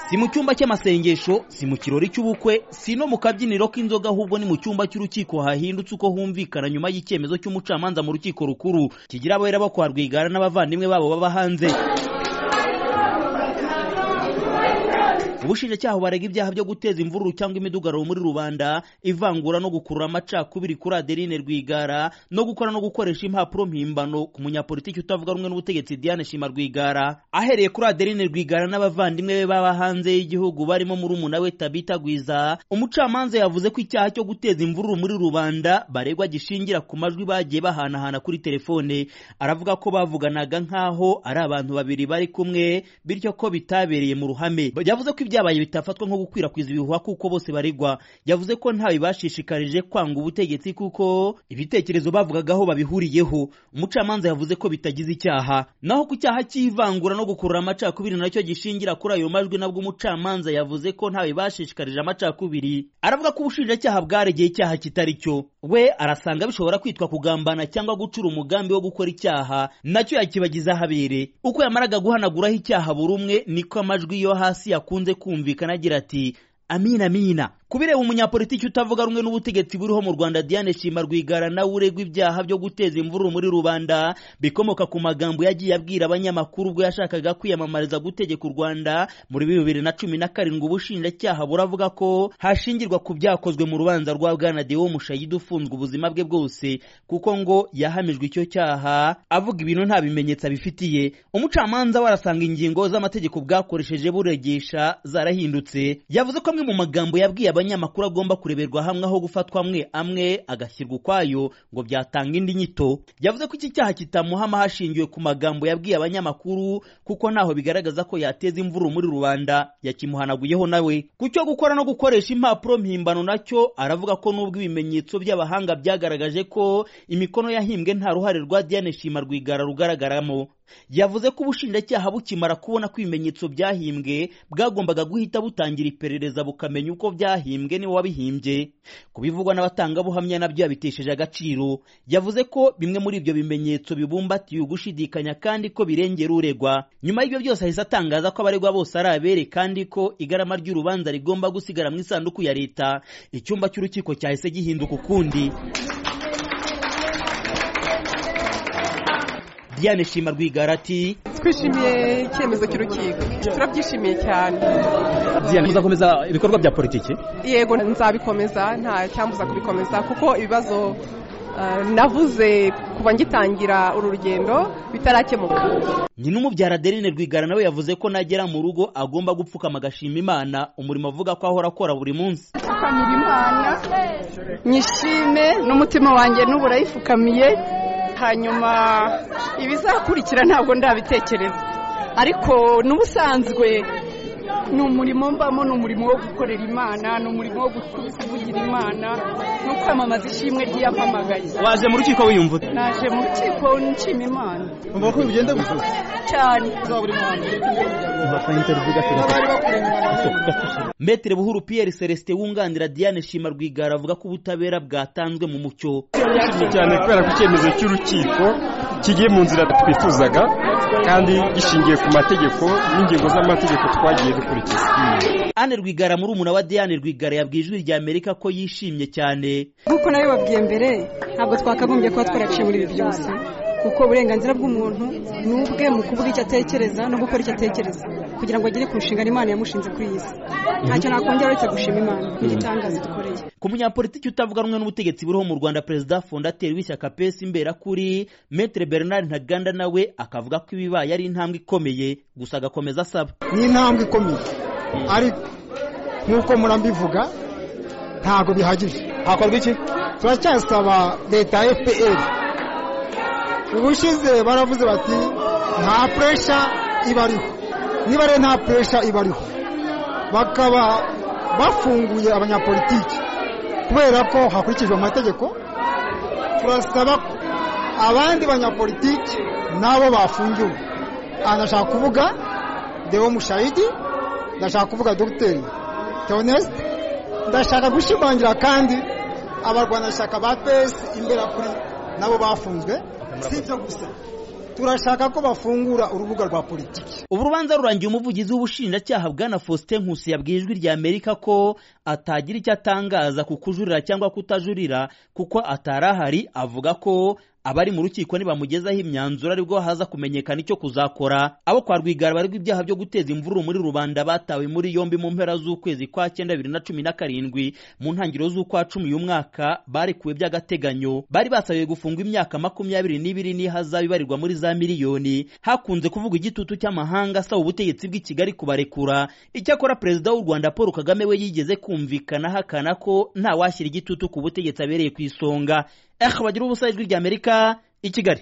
si mu cyumba cy'amasengesho si mu kirori cy'ubukwe si no mu kabyiniro k'inzoga ahubwo ni mu cyumba cy'urukiko hahindutse uko humvikana nyuma y'icyemezo cy'umucamanza mu rukiko rukuru kigira abahera bo kwa rwigara n'abavandimwe babo baba hanze ubushinjacyaha barega ibyaha byo guteza imvururu cyangwa imidugararo muri rubanda ivangura no gukurura amacakubiri kuri adeline rwigara no gukora no gukoresha impapuro mpimbano ku munyapolitiki utavuga rumwe n'ubutegetsi diane shima rwigara ahereye kuri adeline rwigara n'abavandimwe be baba hanze y'igihugu barimo murumuna we tabita gwiza umucamanza yavuze ko icyaha cyo guteza imvururu muri rubanda baregwa gishingira ku majwi bagiye bahanahana kuri telefone aravuga ko bavuganaga nk'aho ari abantu babiri bari kumwe bityo ko bitabereye mu ruhame yavuze ko ibyabaye bitafatwa nko gukwirakwiza ibihuha kuko bose baregwa yavuze ko ntawe bibashishikarije kwanga ubutegetsi kuko ibitekerezo bavugagaho babihuriyeho umucamanza yavuze ko bitagize icyaha naho ku cyaha cy'ivangura no gukurura amacakubiri nacyo gishingira kuri ayo majwi nabwo umucamanza yavuze ko ntawe bibashishikarije amacakubiri aravuga ko ubushinjacyaha bwaregeye icyaha kitari cyo we arasanga bishobora kwitwa kugambana cyangwa gucura umugambi wo gukora icyaha nacyo yakibagiza ahabere uko yamaraga guhanaguraho icyaha buri umwe niko amajwi yo hasi yakunze kumvikana agira ati amina amina ku bireba umunyapolitiki utavuga rumwe n'ubutegetsi buriho mu rwanda diane shima rwigara nawe uregwa ibyaha byo guteza imvururu muri rubanda bikomoka ku magambo yagiye abwira abanyamakuru ubwo yashakaga kwiyamamariza gutegeka u rwanda muri bibiri na cumi na karindwi ubushinjacyaha buravuga ko hashingirwa ku byakozwe mu rubanza rwa bwana dewo mushayidi ufunzwe ubuzima bwe bwose kuko ngo yahamijwe icyo cyaha avuga ibintu nta bimenyetso abifitiye umucamanza we arasanga ingingo z'amategeko bwakoresheje buregesha zarahindutse yavuze ko amwe mu magambo yabwiye abanyamakuru agomba kureberwa hamwe aho gufatwa amwe amwe agashyirwa ukwayo ngo byatanga indi nyito yavuze ko iki cyaha kitamuhama hashingiwe ku magambo yabwiye abanyamakuru kuko ntaho bigaragaza ko yateza imvururu muri rubanda yakimuhanaguyeho nawe ku cyo gukora no gukoresha impapuro mpimbano nacyo aravuga ko n'ubwo ibimenyetso by'abahanga byagaragaje ko imikono yahimbwe nta ruhare rwa diane shima rwigara rugaragaramo yavuze ko ubushinjacyaha bukimara kubona ko ibimenyetso byahimbwe bwagombaga guhita butangira iperereza bukamenya uko byahimbwe wahimbwe niwe wabihimbye kubivugwa n'abatangabuhamya nabyo yabitesheje agaciro yavuze ko bimwe muri ibyo bimenyetso bibumbatiye ugushidikanya kandi ko birengera uregwa nyuma y'ibyo byose ahise atangaza ko abaregwa bose ari abere kandi ko igarama ry'urubanza rigomba gusigara mu isanduku ya leta icyumba cy'urukiko cyahise gihinduka ukundi Diane Shima Rwigara ati twishimiye icyemezo cy'urukiko turabyishimiye cyane Diane muzakomeza ibikorwa bya politiki yego nzabikomeza nta cyambuza kubikomeza kuko ibibazo navuze kuva ngitangira uru rugendo bitarakemuka nyina umubyara adeline rwigara nawe yavuze ko nagera mu rugo agomba gupfukama agashima imana umurimo avuga ko ahora akora buri munsi gupfukamira imana nyishime n'umutima wanjye n'ubu urayifukamiye hanyuma ibizakurikira ntabwo ndabitekereza ariko n'ubusanzwe ni umurimo mbamo ni umurimo wo gukorera imana ni umurimo wo kuvugira imana no kwamamaza ishimwe ry'iyamamagaye waje mu rukiko wiyumva naje mu rukiko nshima imana umva ko bigenda gusa cyane metere buhuru pierre celestin wunganira diane shima rwigara avuga ko ubutabera bwatanzwe mu mucyo cyane kubera ko icyemezo cy'urukiko kigiye mu nzira twifuzaga kandi gishingiye ku mategeko n'ingingo z'amategeko twagiye dukurikiza Anne Rwigara muri umuna wa Diane Rwigara yabwiye ijwi rya Amerika ko yishimye cyane nk'uko nawe babwiye mbere ntabwo twakagombye kuba twaraciye muri ibi byose kuko uburenganzira bw'umuntu ni ubwe mu kuvuga icyo atekereza no gukora icyo atekereza kugira ngo agere ku nshingano imana yamushinze kuri iyi si ntacyo nakongera uretse gushima imana n'igitangaza dukoreye ku munyapolitiki utavuga rumwe n'ubutegetsi buriho mu rwanda perezida fondateri w'ishyaka pesi imberakuri metere bernard ntaganda nawe akavuga ko ibibaye ari intambwe ikomeye gusa agakomeza asaba ni intambwe ikomeye ariko nk'uko murambivuga ntabwo bihagije hakorwa iki turacyasaba leta ya fpr ubushize baravuze bati nta puresha ibariho niba rero nta puresha ibariho bakaba bafunguye abanyapolitiki kubera ko hakurikijwe amategeko turasaba ko abandi banyapolitiki nabo bafungiwe aha ndashaka kuvuga dewo mushayidi ndashaka kuvuga dogiteri teonesite ndashaka gushimangira kandi abarwanashyaka ba pesi imbere kuri nabo bafunzwe si ibyo gusa turashaka ko bafungura urubuga rwa politiki ubu rubanza rurangiye umuvugizi w'ubushinjacyaha bwana faustin nkusi yabwiye ijwi rya amerika ko atagira icyo atangaza ku kujurira cyangwa kutajurira kuko atari ahari avuga ko abari mu rukiko nibamugezaho imyanzuro aribwo haza kumenyekana icyo kuzakora abo kwa rwigara baregwa ibyaha byo guteza imvururu muri rubanda batawe muri yombi mu mpera z'ukwezi kwa cyenda bibiri na cumi na karindwi mu ntangiriro z'ukwa cumi uyu mwaka barekuwe by'agateganyo bari basabiwe gufungwa imyaka makumyabiri n'ibiri n'ihazabu ibarirwa muri za miliyoni hakunze kuvuga igitutu cy'amahanga asaba ubutegetsi bw'i Kigali kubarekura icyakora perezida w'u Rwanda Paul Kagame we yigeze kumvikana ahakana ko nta washyira igitutu ku butegetsi abereye ku isonga eh bagira ubusa ijwi ry'Amerika i Kigali